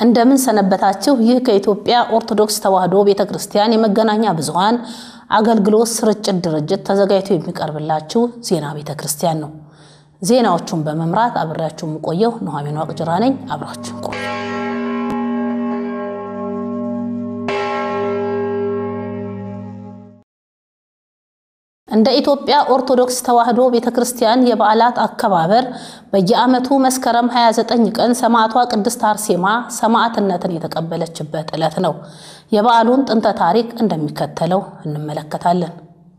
እንደምን ሰነበታችሁ። ይህ ከኢትዮጵያ ኦርቶዶክስ ተዋሕዶ ቤተ ክርስቲያን የመገናኛ ብዙኃን አገልግሎት ስርጭት ድርጅት ተዘጋጅቶ የሚቀርብላችሁ ዜና ቤተ ክርስቲያን ነው። ዜናዎቹን በመምራት አብሬያችሁ የምቆየው ኑሐሚን ዋቅጅራ ነኝ። አብራችሁ ቆዩ። እንደ ኢትዮጵያ ኦርቶዶክስ ተዋሕዶ ቤተ ክርስቲያን የበዓላት አከባበር በየዓመቱ መስከረም 29 ቀን ሰማዕቷ ቅድስት አርሴማ ሰማዕትነትን የተቀበለችበት ዕለት ነው። የበዓሉን ጥንተ ታሪክ እንደሚከተለው እንመለከታለን።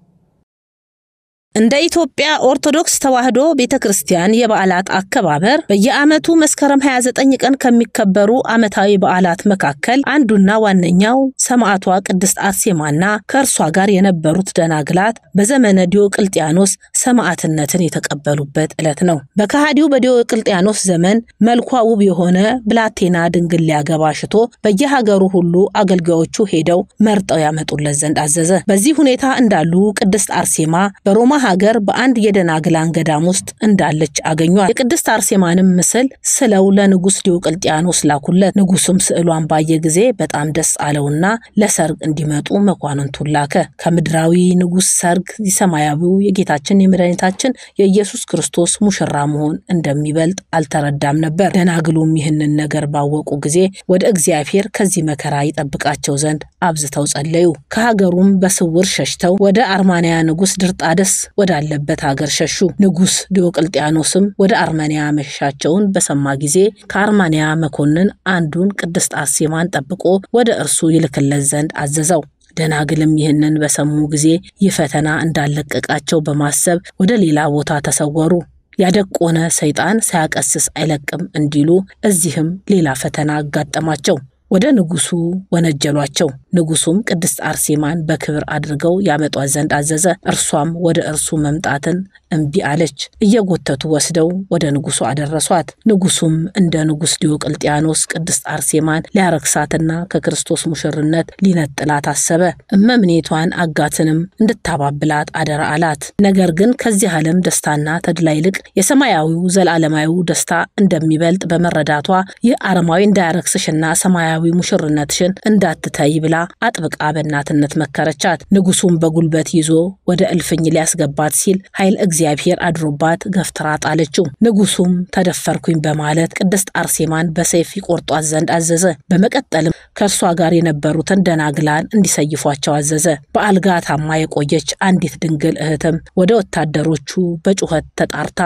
እንደ ኢትዮጵያ ኦርቶዶክስ ተዋሕዶ ቤተ ክርስቲያን የበዓላት አከባበር በየዓመቱ መስከረም 29 ቀን ከሚከበሩ ዓመታዊ በዓላት መካከል አንዱና ዋነኛው ሰማዕቷ ቅድስት አርሴማና ከእርሷ ጋር የነበሩት ደናግላት በዘመነ ዲዮቅልጥያኖስ ሰማዕትነትን የተቀበሉበት ዕለት ነው። በከሃዲው በዲዮቅልጥያኖስ ዘመን መልኳ ውብ የሆነ ብላቴና ድንግል ሊያገባ ሽቶ በየሀገሩ ሁሉ አገልጋዮቹ ሄደው መርጠው ያመጡለት ዘንድ አዘዘ። በዚህ ሁኔታ እንዳሉ ቅድስት አርሴማ በሮማ ሀገር በአንድ የደናግላን ገዳም ውስጥ እንዳለች አገኟል። የቅድስት አርሴማንም ምስል ስለው ለንጉሥ ዲዮቅልጥያኖስ ላኩለት። ንጉሱም ስዕሏን ባየ ጊዜ በጣም ደስ አለውና ለሰርግ እንዲመጡ መኳንንቱን ላከ። ከምድራዊ ንጉሥ ሰርግ የሰማያዊው የጌታችን የመድኃኒታችን የኢየሱስ ክርስቶስ ሙሽራ መሆን እንደሚበልጥ አልተረዳም ነበር። ደናግሉም ይህንን ነገር ባወቁ ጊዜ ወደ እግዚአብሔር ከዚህ መከራ ይጠብቃቸው ዘንድ አብዝተው ጸለዩ። ከሀገሩም በስውር ሸሽተው ወደ አርማንያ ንጉሥ ድርጣደስ ወዳለበት ሀገር ሸሹ። ንጉሥ ዲዮቅልጥያኖስም ወደ አርመንያ መሸሻቸውን በሰማ ጊዜ ከአርማንያ መኮንን አንዱን ቅድስት አርሴማን ጠብቆ ወደ እርሱ ይልክለት ዘንድ አዘዘው። ደናግልም ይህንን በሰሙ ጊዜ ይህ ፈተና እንዳለቀቃቸው በማሰብ ወደ ሌላ ቦታ ተሰወሩ። ያደቆነ ሰይጣን ሳያቀስስ አይለቅም እንዲሉ እዚህም ሌላ ፈተና አጋጠማቸው። ወደ ንጉሱ ወነጀሏቸው። ንጉሱም ቅድስት አርሴማን በክብር አድርገው ያመጧት ዘንድ አዘዘ። እርሷም ወደ እርሱ መምጣትን እምቢ አለች። እየጎተቱ ወስደው ወደ ንጉሱ አደረሷት። ንጉሱም እንደ ንጉሥ ዲዮቅልጥያኖስ ቅድስት አርሴማን ሊያረክሳትና ከክርስቶስ ሙሽርነት ሊነጥላት አሰበ። እመምኔቷን አጋትንም እንድታባብላት አደራ አላት። ነገር ግን ከዚህ ዓለም ደስታና ተድላ ይልቅ የሰማያዊው ዘላለማዊው ደስታ እንደሚበልጥ በመረዳቷ ይህ አረማዊ እንዳያረክስሽና ሰማያዊ ሙሽርነትሽን እንዳትተይ ብላ አጥብቃ በእናትነት መከረቻት። ንጉሱም በጉልበት ይዞ ወደ እልፍኝ ሊያስገባት ሲል ኃይል እግዚአብሔር አድሮባት ገፍትራ ጣለችው። ንጉሱም ተደፈርኩኝ በማለት ቅድስት አርሴማን በሰይፍ ይቆርጧት ዘንድ አዘዘ። በመቀጠልም ከእርሷ ጋር የነበሩትን ደናግላን እንዲሰይፏቸው አዘዘ። በአልጋ ታማ የቆየች አንዲት ድንግል እህትም ወደ ወታደሮቹ በጩኸት ተጣርታ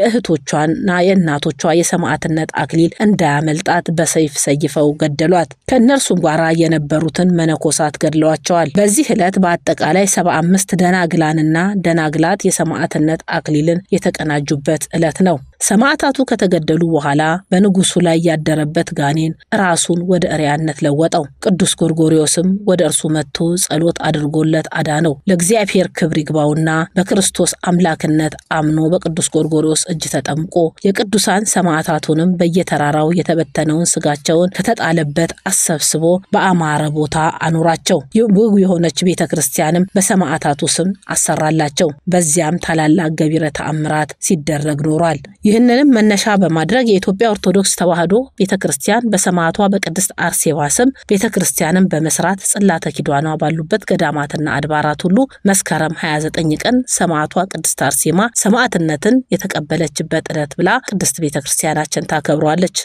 የእህቶቿና የእናቶቿ የሰማዕትነት አክሊል እንዳያመልጣት በሰይፍ ሰይፈው ገደሏት። ከእነርሱም ጋር የነበሩትን መነኮሳት ገድለዋቸዋል። በዚህ ዕለት በአጠቃላይ ሰባ አምስት ደናግላንና ደናግላት የሰማዕትነት አክሊልን የተቀናጁበት ዕለት ነው። ሰማዕታቱ ከተገደሉ በኋላ በንጉሱ ላይ ያደረበት ጋኔን ራሱን ወደ እሪያነት ለወጠው። ቅዱስ ጎርጎሪዮስም ወደ እርሱ መጥቶ ጸሎት አድርጎለት አዳነው። ለእግዚአብሔር ክብር ይግባውና በክርስቶስ አምላክነት አምኖ በቅዱስ ጎርጎሪዮስ እጅ ተጠምቆ የቅዱሳን ሰማዕታቱንም በየተራራው የተበተነውን ስጋቸውን ከተጣለበት አሰብስቦ በአማረ ቦታ አኑራቸው። ውብ የሆነች ቤተ ክርስቲያንም በሰማዕታቱ ስም አሰራላቸው። በዚያም ታላላቅ ገቢረ ተአምራት ሲደረግ ኖሯል። ይህንንም መነሻ በማድረግ የኢትዮጵያ ኦርቶዶክስ ተዋሕዶ ቤተ ክርስቲያን በሰማዕቷ በቅድስት አርሴማ ስም ቤተ ክርስቲያንን በመስራት ጽላተ ኪዳኗ ባሉበት ገዳማትና አድባራት ሁሉ መስከረም 29 ቀን ሰማዕቷ ቅድስት አርሴማ ሰማዕትነትን የተቀበለችበት ዕለት ብላ ቅድስት ቤተ ክርስቲያናችን ታከብሯለች።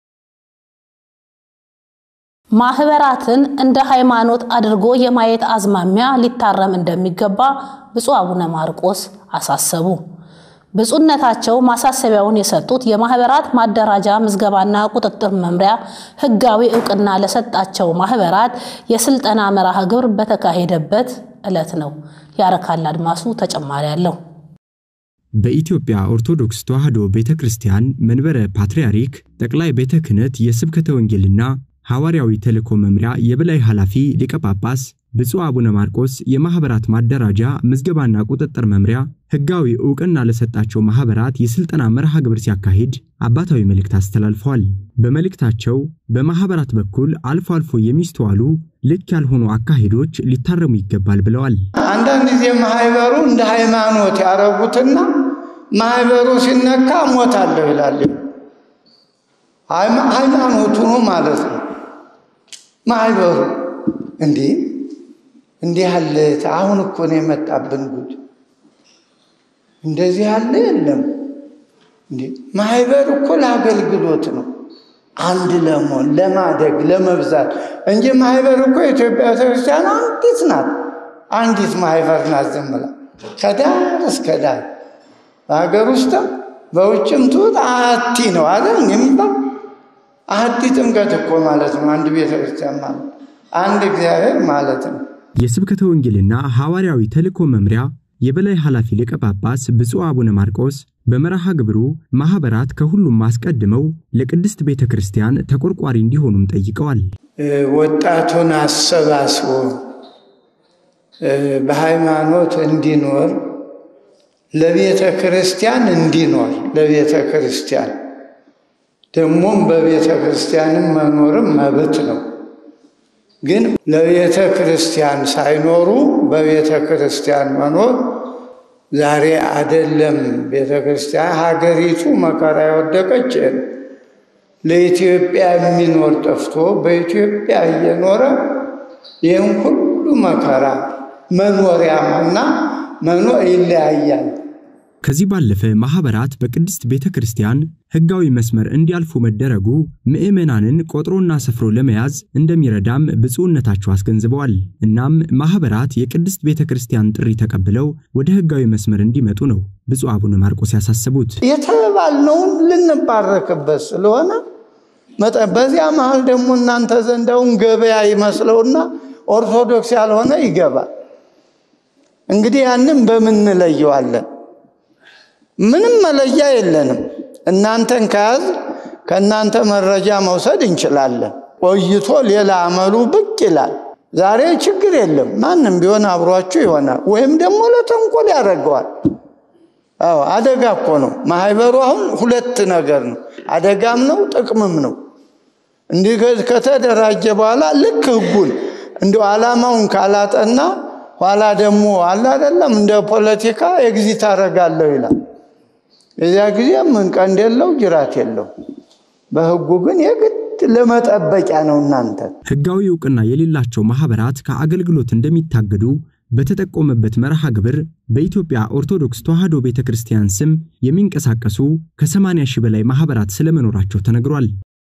ማህበራትን እንደ ሃይማኖት አድርጎ የማየት አዝማሚያ ሊታረም እንደሚገባ ብፁዕ አቡነ ማርቆስ አሳሰቡ። ብፁዕነታቸው ማሳሰቢያውን የሰጡት የማህበራት ማደራጃ ምዝገባና ቁጥጥር መምሪያ ሕጋዊ እውቅና ለሰጣቸው ማህበራት የስልጠና መርሃ ግብር በተካሄደበት ዕለት ነው። ያረካል አድማሱ ተጨማሪ አለው። በኢትዮጵያ ኦርቶዶክስ ተዋሕዶ ቤተ ክርስቲያን መንበረ ፓትርያርክ ጠቅላይ ቤተ ክህነት የስብከተ ወንጌልና ሐዋርያዊ ተልእኮ መምሪያ የበላይ ኃላፊ ሊቀ ጳጳስ ብፁዕ አቡነ ማርቆስ የማኅበራት ማደራጃ ምዝገባና ቁጥጥር መምሪያ ሕጋዊ ዕውቅና ለሰጣቸው ማኅበራት የሥልጠና መርሃ ግብር ሲያካሂድ አባታዊ መልእክት አስተላልፈዋል። በመልእክታቸው በማኅበራት በኩል አልፎ አልፎ የሚስተዋሉ ልክ ያልሆኑ አካሄዶች ሊታረሙ ይገባል ብለዋል። አንዳንድ ጊዜ ማህበሩ እንደ ሃይማኖት ያረጉትና ማህበሩ ሲነካ ሞታለሁ ይላል። ሃይማኖቱ ነው ማለት ነው። ማህበሩ እንዲህ እንዲህ ያለ አሁን እኮ ነው የመጣብን ጉድ። እንደዚህ ያለ የለም። እንዴ ማህበር እኮ ለአገልግሎት ነው፣ አንድ ለመሆን ለማደግ፣ ለመብዛት እንጂ ማህበር እኮ የኢትዮጵያ ቤተክርስቲያን አንዲት ናት። አንዲት ማህበር ናት። ዝም ብላ ከዳር እስከ ዳር በሀገር ውስጥም በውጭም ትውጥ አቲ ነው አለ የሚባል አቲ ጥምቀት እኮ ማለት ነው። አንድ ቤተክርስቲያን ማለት አንድ እግዚአብሔር ማለት ነው። የስብከተ ወንጌልና ሐዋርያዊ ተልእኮ መምሪያ የበላይ ኃላፊ ሊቀ ጳጳስ ብፁዕ አቡነ ማርቆስ በመርሃ ግብሩ ማኅበራት ከሁሉም አስቀድመው ለቅድስት ቤተ ክርስቲያን ተቆርቋሪ እንዲሆኑም ጠይቀዋል። ወጣቱን አሰባስቦ በሃይማኖት እንዲኖር ለቤተ ክርስቲያን እንዲኖር ለቤተ ክርስቲያን ደግሞም በቤተ ክርስቲያንም መኖርም መብት ነው። ግን ለቤተ ክርስቲያን ሳይኖሩ በቤተ ክርስቲያን መኖር ዛሬ አደለም። ቤተ ክርስቲያን ሀገሪቱ መከራ የወደቀች ለኢትዮጵያ የሚኖር ጠፍቶ በኢትዮጵያ እየኖረ ይህም ሁሉ መከራ መኖሪያና መኖር ይለያያል። ከዚህ ባለፈ ማኅበራት በቅድስት ቤተ ክርስቲያን ሕጋዊ መስመር እንዲያልፉ መደረጉ ምዕመናንን ቆጥሮና ሰፍሮ ለመያዝ እንደሚረዳም ብፁዕነታቸው አስገንዝበዋል። እናም ማኅበራት የቅድስት ቤተ ክርስቲያን ጥሪ ተቀብለው ወደ ሕጋዊ መስመር እንዲመጡ ነው ብፁዕ አቡነ ማርቆስ ያሳሰቡት። የተባልነውን ልንባረክበት ስለሆነ በዚያ መሃል ደግሞ እናንተ ዘንዳውን ገበያ ይመስለውና ኦርቶዶክስ ያልሆነ ይገባል። እንግዲህ ያንን በምን እንለየዋለን? ምንም መለያ የለንም። እናንተን ከያዝ ከእናንተ መረጃ መውሰድ እንችላለን። ቆይቶ ሌላ አመሉ ብቅ ይላል። ዛሬ ችግር የለም። ማንም ቢሆን አብሯችሁ ይሆናል፣ ወይም ደግሞ ለተንኮል ያደርገዋል። አዎ አደጋ እኮ ነው ማህበሩ። አሁን ሁለት ነገር ነው፣ አደጋም ነው ጥቅምም ነው። እንዲህ ከተደራጀ በኋላ ልክ ህጉን እንዲሁ ዓላማውን ካላጠና ኋላ ደግሞ አለ አይደለም እንደ ፖለቲካ ኤግዚት አደርጋለሁ ይላል። የዚያ ጊዜ ምን ቀንድ የለው ጅራት የለው። በህጉ ግን የግድ ለመጠበቂያ ነው። እናንተ ሕጋዊ ዕውቅና የሌላቸው ማኅበራት ከአገልግሎት እንደሚታገዱ በተጠቆመበት መርሃ ግብር በኢትዮጵያ ኦርቶዶክስ ተዋሕዶ ቤተ ክርስቲያን ስም የሚንቀሳቀሱ ከ80 ሺህ በላይ ማኅበራት ስለመኖራቸው ተነግሯል።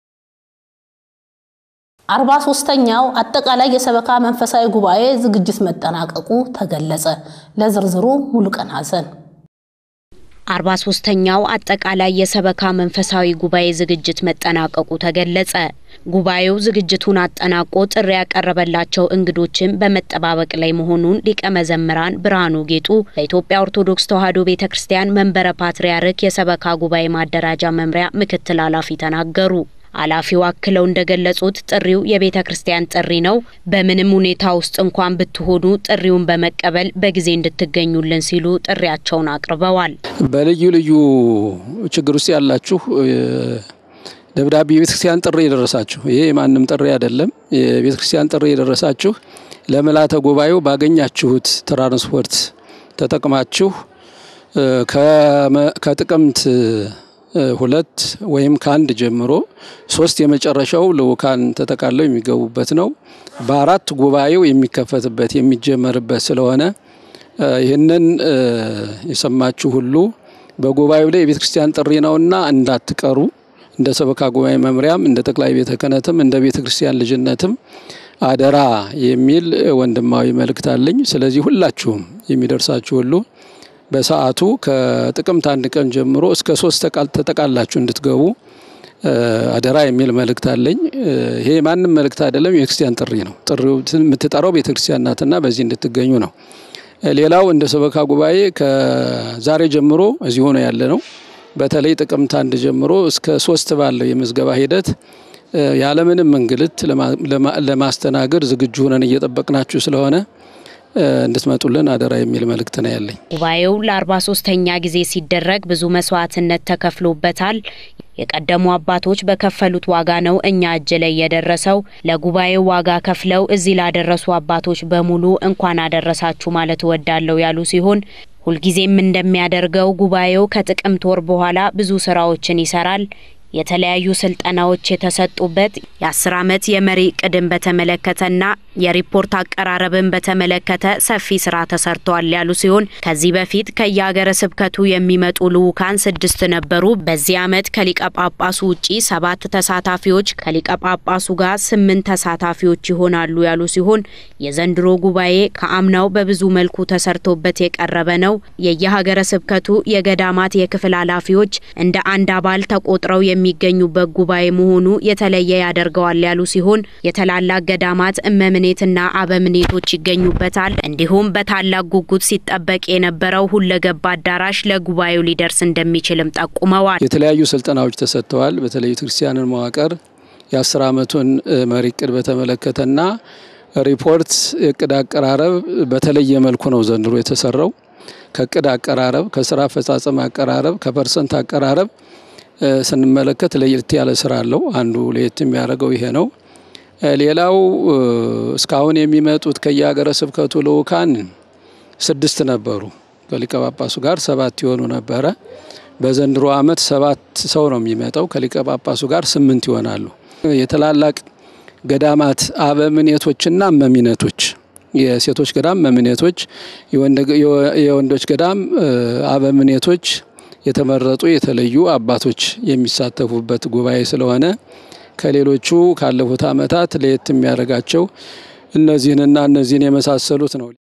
አርባ ሶስተኛው አጠቃላይ የሰበካ መንፈሳዊ ጉባኤ ዝግጅት መጠናቀቁ ተገለጸ። ለዝርዝሩ ሙሉቀን ሐሰን አርባ ሶስተኛው አጠቃላይ የሰበካ መንፈሳዊ ጉባኤ ዝግጅት መጠናቀቁ ተገለጸ። ጉባኤው ዝግጅቱን አጠናቆ ጥሪ ያቀረበላቸው እንግዶችን በመጠባበቅ ላይ መሆኑን ሊቀ መዘምራን ብርሃኑ ጌጡ በኢትዮጵያ ኦርቶዶክስ ተዋሕዶ ቤተ ክርስቲያን መንበረ ፓትርያርክ የሰበካ ጉባኤ ማደራጃ መምሪያ ምክትል ኃላፊ ተናገሩ። ኃላፊው አክለው እንደገለጹት ጥሪው የቤተ ክርስቲያን ጥሪ ነው። በምንም ሁኔታ ውስጥ እንኳን ብትሆኑ ጥሪውን በመቀበል በጊዜ እንድትገኙልን ሲሉ ጥሪያቸውን አቅርበዋል። በልዩ ልዩ ችግር ውስጥ ያላችሁ ደብዳቤ የቤተ ክርስቲያን ጥሪ የደረሳችሁ ይሄ የማንም ጥሪ አይደለም። የቤተ ክርስቲያን ጥሪ የደረሳችሁ ለምልዓተ ጉባኤው ባገኛችሁት ትራንስፖርት ተጠቅማችሁ ከጥቅምት ሁለት ወይም ከአንድ ጀምሮ ሶስት የመጨረሻው ልኡካን ተጠቃለው የሚገቡበት ነው። በአራት ጉባኤው የሚከፈትበት የሚጀመርበት ስለሆነ ይህንን የሰማችሁ ሁሉ በጉባኤው ላይ የቤተ ክርስቲያን ጥሪ ነውና እንዳትቀሩ። እንደ ሰበካ ጉባኤ መምሪያም እንደ ጠቅላይ ቤተ ክህነትም እንደ ቤተ ክርስቲያን ልጅነትም አደራ የሚል ወንድማዊ መልእክት አለኝ። ስለዚህ ሁላችሁም የሚደርሳችሁ ሁሉ በሰዓቱ ከጥቅምት አንድ ቀን ጀምሮ እስከ ሶስት ተጠቃላችሁ እንድትገቡ አደራ የሚል መልእክት አለኝ። ይሄ ማንም መልእክት አይደለም፣ የቤተክርስቲያን ጥሪ ነው። ጥሪው የምትጠራው ቤተክርስቲያን ናትና በዚህ እንድትገኙ ነው። ሌላው እንደ ሰበካ ጉባኤ ከዛሬ ጀምሮ እዚሁ ነው ያለ ነው። በተለይ ጥቅምት አንድ ጀምሮ እስከ ሶስት ባለው የምዝገባ ሂደት ያለምንም እንግልት ለማስተናገድ ዝግጁ ሆነን እየጠበቅናችሁ ስለሆነ እንድትመጡልን አደራ የሚል መልእክት ነው ያለኝ። ጉባኤው ለአርባ ሶስተኛ ጊዜ ሲደረግ ብዙ መስዋዕትነት ተከፍሎበታል። የቀደሙ አባቶች በከፈሉት ዋጋ ነው እኛ እጅ ላይ የደረሰው። ለጉባኤው ዋጋ ከፍለው እዚህ ላደረሱ አባቶች በሙሉ እንኳን አደረሳችሁ ማለት እወዳለሁ ያሉ ሲሆን ሁልጊዜም እንደሚያደርገው ጉባኤው ከጥቅምት ወር በኋላ ብዙ ስራዎችን ይሰራል። የተለያዩ ስልጠናዎች የተሰጡበት የአስር ዓመት የመሪ እቅድን በተመለከተና የሪፖርት አቀራረብን በተመለከተ ሰፊ ስራ ተሰርቷል ያሉ ሲሆን ከዚህ በፊት ከየሀገረ ስብከቱ የሚመጡ ልዑካን ስድስት ነበሩ። በዚህ ዓመት ከሊቀ ጳጳሱ ውጪ ሰባት ተሳታፊዎች ከሊቀ ጳጳሱ ጋር ስምንት ተሳታፊዎች ይሆናሉ ያሉ ሲሆን የዘንድሮ ጉባኤ ከአምናው በብዙ መልኩ ተሰርቶበት የቀረበ ነው። የየሀገረ ስብከቱ የገዳማት የክፍል ኃላፊዎች እንደ አንድ አባል ተቆጥረው የሚገኙበት ጉባኤ መሆኑ የተለየ ያደርገዋል ያሉ ሲሆን የታላላቅ ገዳማት እመምኔትና አበምኔቶች ይገኙበታል። እንዲሁም በታላቅ ጉጉት ሲጠበቅ የነበረው ሁለገብ አዳራሽ ለጉባኤው ሊደርስ እንደሚችልም ጠቁመዋል። የተለያዩ ስልጠናዎች ተሰጥተዋል። በተለይ ቤተክርስቲያንን መዋቅር የአስር ዓመቱን መሪ እቅድ በተመለከተና ሪፖርት እቅድ አቀራረብ በተለየ መልኩ ነው ዘንድሮ የተሰራው። ከእቅድ አቀራረብ፣ ከስራ አፈጻጸም አቀራረብ፣ ከፐርሰንት አቀራረብ ስንመለከት ለየት ያለ ስራ አለው። አንዱ ለየት የሚያደርገው ይሄ ነው። ሌላው እስካሁን የሚመጡት ከየሀገረ ስብከቱ ልዑካን ስድስት ነበሩ። ከሊቀ ጳጳሱ ጋር ሰባት የሆኑ ነበረ። በዘንድሮ ዓመት ሰባት ሰው ነው የሚመጣው። ከሊቀ ጳጳሱ ጋር ስምንት ይሆናሉ። የታላላቅ ገዳማት አበምኔቶችና እመሚነቶች የሴቶች ገዳም መምኔቶች፣ የወንዶች ገዳም አበምኔቶች የተመረጡ የተለዩ አባቶች የሚሳተፉበት ጉባኤ ስለሆነ ከሌሎቹ ካለፉት ዓመታት ለየት የሚያደርጋቸው እነዚህንና እነዚህን የመሳሰሉት ነው።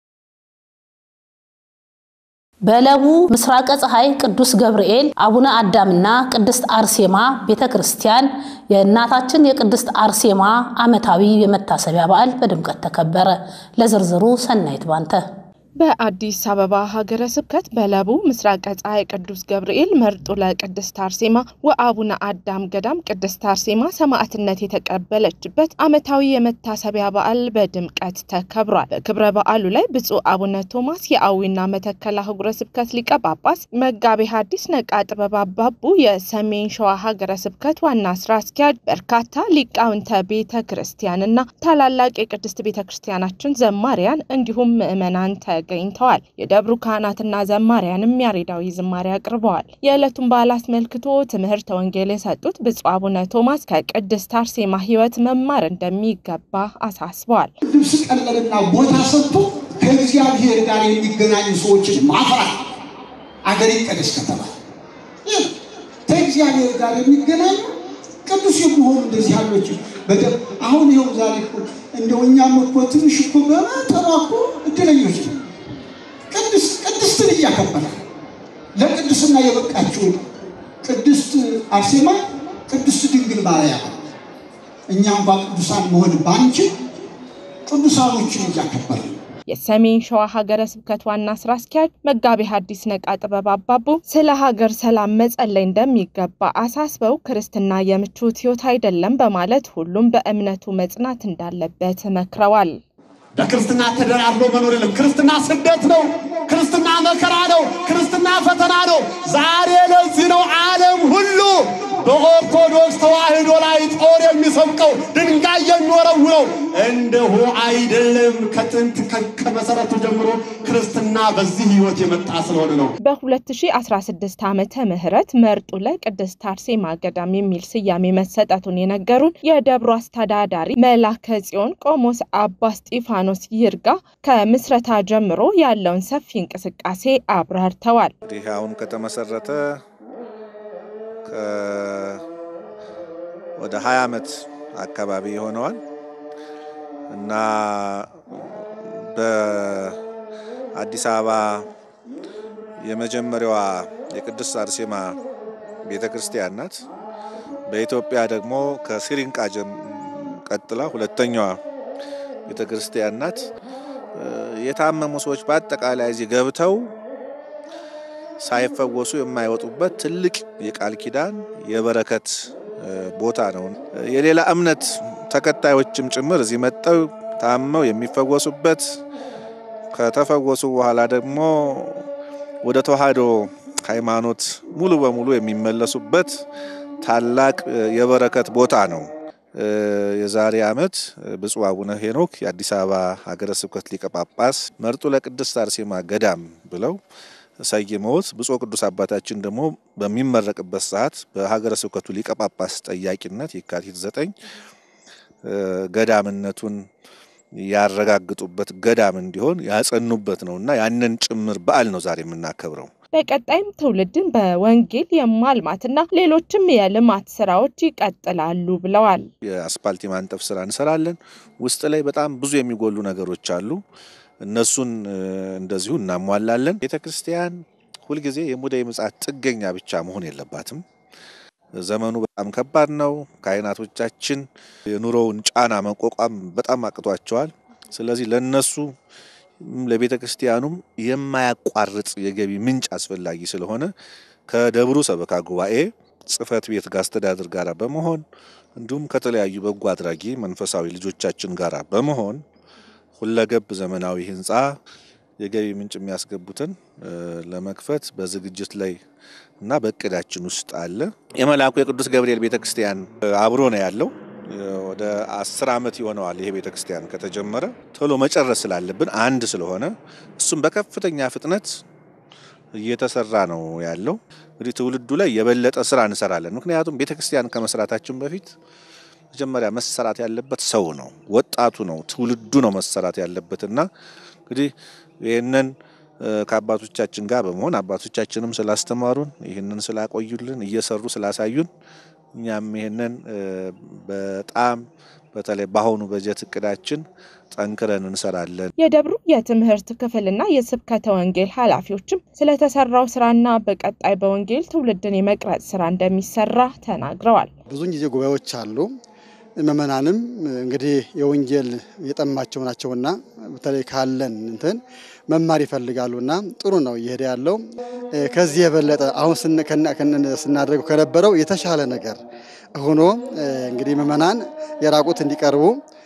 በለቡ ምስራቀ ፀሐይ ቅዱስ ገብርኤል አቡነ አዳምና ቅድስት አርሴማ ቤተ ክርስቲያን የእናታችን የቅድስት አርሴማ ዓመታዊ የመታሰቢያ በዓል በድምቀት ተከበረ። ለዝርዝሩ ሰናይት ባንተ በአዲስ አበባ ሀገረ ስብከት በለቡ ምስራቀ ፀሐይ ቅዱስ ገብርኤል መርጦ ለቅድስት አርሴማ ወአቡነ አዳም ገዳም ቅድስት አርሴማ ሰማዕትነት የተቀበለችበት ዓመታዊ የመታሰቢያ በዓል በድምቀት ተከብሯል። በክብረ በዓሉ ላይ ብፁዕ አቡነ ቶማስ የአዊና መተከል አህጉረ ስብከት ሊቀ ጳጳስ፣ መጋቤ ሐዲስ ነቃ ጥበብ አባቡ የሰሜን ሸዋ ሀገረ ስብከት ዋና ስራ አስኪያጅ፣ በርካታ ሊቃውንተ ቤተ ክርስቲያንና ታላላቅ የቅድስት ቤተ ክርስቲያናችን ዘማሪያን እንዲሁም ምዕመናን ተገኝተዋል። የደብሩ ካህናትና ዘማሪያንም ያሬዳዊ ዝማሬ አቅርበዋል። የዕለቱን በዓል አስመልክቶ ትምህርተ ወንጌል የሰጡት ብፁዕ አቡነ ቶማስ ከቅድስት አርሴማ ሕይወት መማር እንደሚገባ አሳስበዋል። ልብስ ቀለልና ቦታ ሰጥቶ ከእግዚአብሔር ጋር የሚገናኙ ሰዎችን ማፍራት አገር ይቀደስ ከተባለ ከእግዚአብሔር ጋር የሚገናኙ ቅዱስ የሚሆኑ እንደዚህ ያሎች በደም አሁን ይኸው ዛሬ እኮ እንደው እኛም እኮ ትንሽ እኮ በመጠኗ እኮ እድለኞች ነው። ቅድስትን እያከበረ ለቅድስና የበቃችው ቅድስት አርሴማ ቅድስት ድንግል ማርያም እኛ እንኳ ቅዱሳን መሆን ባንችል ቅዱሳኖችን እያከበረ የሰሜን ሸዋ ሀገረ ስብከት ዋና ስራ አስኪያጅ መጋቤ ሐዲስ ነቃ ጥበብ አባቡ ስለ ሀገር ሰላም መጸለይ እንደሚገባ አሳስበው ክርስትና የምቾት ሕይወት አይደለም በማለት ሁሉም በእምነቱ መጽናት እንዳለበት መክረዋል። በክርስትና ተደራድሮ መኖር የለም። ክርስትና ስደት ነው። ክርስትና መከራ ነው። ክርስትና ፈተና ነው። ዛሬ ለዚህ ነው ዓለም ሁሉ በኦርቶዶክስ ተዋሕዶ ላይ ጦር የሚሰብቀው ድንጋይ የሚወረውረው። እንደሁ አይደለም። ከጥንት ከመሰረቱ ጀምሮ ክርስትና በዚህ ሕይወት የመጣ ስለሆነ ነው። በ2016 ዓመተ ምህረት መርጡ ለቅድስት አርሴማ ገዳም የሚል ስያሜ መሰጠቱን የነገሩን የደብሩ አስተዳዳሪ መላከ ጽዮን ቆሞስ አባ እስጢፋኖስ ይርጋ ከምስረታ ጀምሮ ያለውን ሰፊ እንቅስቃሴ አብራርተዋል። ይህ አሁን ከተመሰረተ ወደ 20 ዓመት አካባቢ ይሆነዋል እና በአዲስ አበባ የመጀመሪያዋ የቅድስት አርሴማ ቤተ ክርስቲያን ናት። በኢትዮጵያ ደግሞ ከሲሪንቃ ቀጥላ ሁለተኛዋ ቤተ ክርስቲያን ናት። የታመሙ ሰዎች በአጠቃላይ እዚህ ገብተው ሳይፈወሱ የማይወጡበት ትልቅ የቃል ኪዳን የበረከት ቦታ ነው። የሌላ እምነት ተከታዮችም ጭምር እዚህ መጠው ታመው የሚፈወሱበት ከተፈወሱ በኋላ ደግሞ ወደ ተዋሕዶ ሃይማኖት ሙሉ በሙሉ የሚመለሱበት ታላቅ የበረከት ቦታ ነው። የዛሬ ዓመት ብፁዕ አቡነ ሄኖክ የአዲስ አበባ ሀገረ ስብከት ሊቀ ጳጳስ መርጡ ለቅድስት አርሴማ ገዳም ብለው ሰይመውት ብፁዕ ቅዱስ አባታችን ደግሞ በሚመረቅበት ሰዓት በሀገረ ስብከቱ ሊቀ ጳጳስ ጠያቂነት የካቲት ዘጠኝ ገዳምነቱን ያረጋግጡበት ገዳም እንዲሆን ያጸኑበት ነው እና ያንን ጭምር በዓል ነው ዛሬ የምናከብረው። በቀጣይም ትውልድን በወንጌል የማልማትና ሌሎችም የልማት ስራዎች ይቀጥላሉ ብለዋል። የአስፓልት የማንጠፍ ስራ እንሰራለን። ውስጥ ላይ በጣም ብዙ የሚጎሉ ነገሮች አሉ። እነሱን እንደዚሁ እናሟላለን። ቤተ ክርስቲያን ሁልጊዜ የሙዳየ ምጽአት ጥገኛ ብቻ መሆን የለባትም። ዘመኑ በጣም ከባድ ነው። ካህናቶቻችን የኑሮውን ጫና መቋቋም በጣም አቅቷቸዋል። ስለዚህ ለነሱ ለቤተ ክርስቲያኑም የማያቋርጥ የገቢ ምንጭ አስፈላጊ ስለሆነ ከደብሩ ሰበካ ጉባኤ ጽሕፈት ቤት ጋር አስተዳደር ጋር በመሆን እንዲሁም ከተለያዩ በጎ አድራጊ መንፈሳዊ ልጆቻችን ጋር በመሆን ሁለገብ ዘመናዊ ህንፃ የገቢ ምንጭ የሚያስገቡትን ለመክፈት በዝግጅት ላይ እና በእቅዳችን ውስጥ አለ። የመልአኩ የቅዱስ ገብርኤል ቤተክርስቲያን አብሮ ነው ያለው። ወደ አስር ዓመት ይሆነዋል ይሄ ቤተክርስቲያን ከተጀመረ። ቶሎ መጨረስ ስላለብን አንድ ስለሆነ እሱም በከፍተኛ ፍጥነት እየተሰራ ነው ያለው። እንግዲህ ትውልዱ ላይ የበለጠ ስራ እንሰራለን። ምክንያቱም ቤተክርስቲያን ከመስራታችን በፊት መጀመሪያ መሰራት ያለበት ሰው ነው፣ ወጣቱ ነው፣ ትውልዱ ነው መሰራት ያለበት እና እንግዲህ ይህንን ከአባቶቻችን ጋር በመሆን አባቶቻችንም ስላስተማሩን ይህንን ስላቆዩልን እየሰሩ ስላሳዩን እኛም ይህንን በጣም በተለይ በአሁኑ በጀት እቅዳችን ጠንክረን እንሰራለን። የደብሩ የትምህርት ክፍልና የስብከተ ወንጌል ኃላፊዎችም ስለተሰራው ስራና በቀጣይ በወንጌል ትውልድን የመቅረጽ ስራ እንደሚሰራ ተናግረዋል። ብዙን ጊዜ ጉባኤዎች አሉ። ምእመናንም እንግዲህ የወንጌል የጠማቸው ናቸውና በተለይ ካለን እንትን መማር ይፈልጋሉና ጥሩ ነው እየሄደ ያለው። ከዚህ የበለጠ አሁን ስናደርገው ከነበረው የተሻለ ነገር ሆኖ እንግዲህ ምእመናን የራቁት እንዲቀርቡ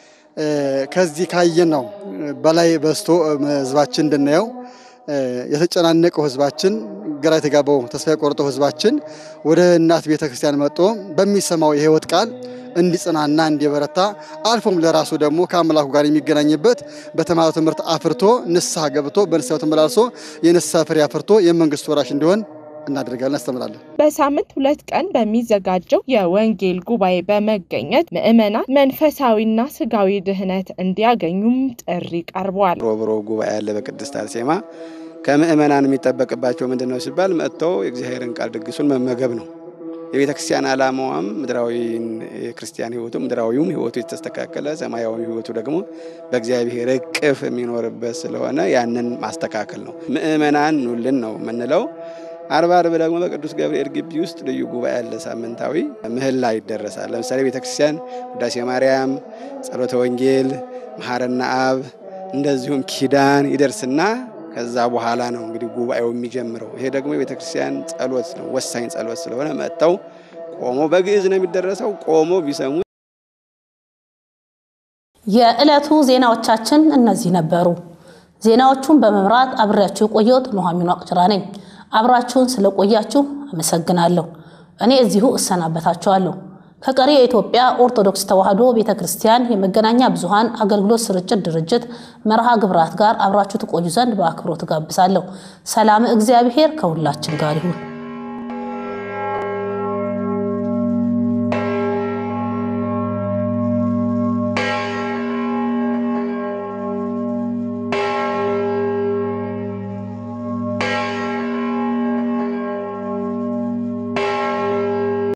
ከዚህ ካየን ነው በላይ በዝቶ ህዝባችን እንድናየው የተጨናነቀው ህዝባችን ግራ የተጋባው ተስፋ የቆረጠው ህዝባችን ወደ እናት ቤተ ክርስቲያን መጥቶ በሚሰማው የህይወት ቃል እንዲጽናና እንዲበረታ አልፎም ለራሱ ደግሞ ከአምላኩ ጋር የሚገናኝበት በተማረው ትምህርት አፍርቶ ንስሐ ገብቶ በንስሐው ተመላልሶ የንስሐ ፍሬ አፍርቶ የመንግስቱ ወራሽ እንዲሆን እናደርጋለን፣ እናስተምራለን። በሳምንት ሁለት ቀን በሚዘጋጀው የወንጌል ጉባኤ በመገኘት ምዕመናን መንፈሳዊና ስጋዊ ድህነት እንዲያገኙም ጥሪ ቀርቧል። ሮብሮ ጉባኤ ያለ በቅድስት አርሴማ ከምዕመናን የሚጠበቅባቸው ምንድን ነው ሲባል መጥተው የእግዚአብሔርን ቃል ድግሱን መመገብ ነው። የቤተ ክርስቲያን ዓላማዋም ምድራዊ የክርስቲያን ህይወቱ ምድራዊውም ህይወቱ የተስተካከለ ሰማያዊ ህይወቱ ደግሞ በእግዚአብሔር እቅፍ የሚኖርበት ስለሆነ ያንን ማስተካከል ነው። ምእመናን ኑልን ነው የምንለው። አርባ አርብ ደግሞ በቅዱስ ገብርኤል ግቢ ውስጥ ልዩ ጉባኤ ያለ ሳምንታዊ ምህላ ይደረሳል። ለምሳሌ ቤተ ክርስቲያን ውዳሴ ማርያም፣ ጸሎተ ወንጌል፣ መሐረና አብ እንደዚሁም ኪዳን ይደርስና ከዛ በኋላ ነው እንግዲህ ጉባኤው የሚጀምረው። ይሄ ደግሞ የቤተ ክርስቲያን ጸሎት ነው፣ ወሳኝ ጸሎት ስለሆነ መጥተው ቆሞ በግዕዝ ነው የሚደረሰው። ቆሞ ቢሰሙ። የዕለቱ ዜናዎቻችን እነዚህ ነበሩ። ዜናዎቹን በመምራት አብሬያችሁ የቆየሁት ኑሐሚን ዋቅጅራ ነኝ። አብራችሁን ስለቆያችሁ አመሰግናለሁ። እኔ እዚሁ እሰናበታችኋለሁ። ከቀሪ የኢትዮጵያ ኦርቶዶክስ ተዋሕዶ ቤተ ክርስቲያን የመገናኛ ብዙኃን አገልግሎት ስርጭት ድርጅት መርሃ ግብራት ጋር አብራችሁ ትቆዩ ዘንድ በአክብሮት ጋብዛለሁ። ሰላም እግዚአብሔር ከሁላችን ጋር ይሁን።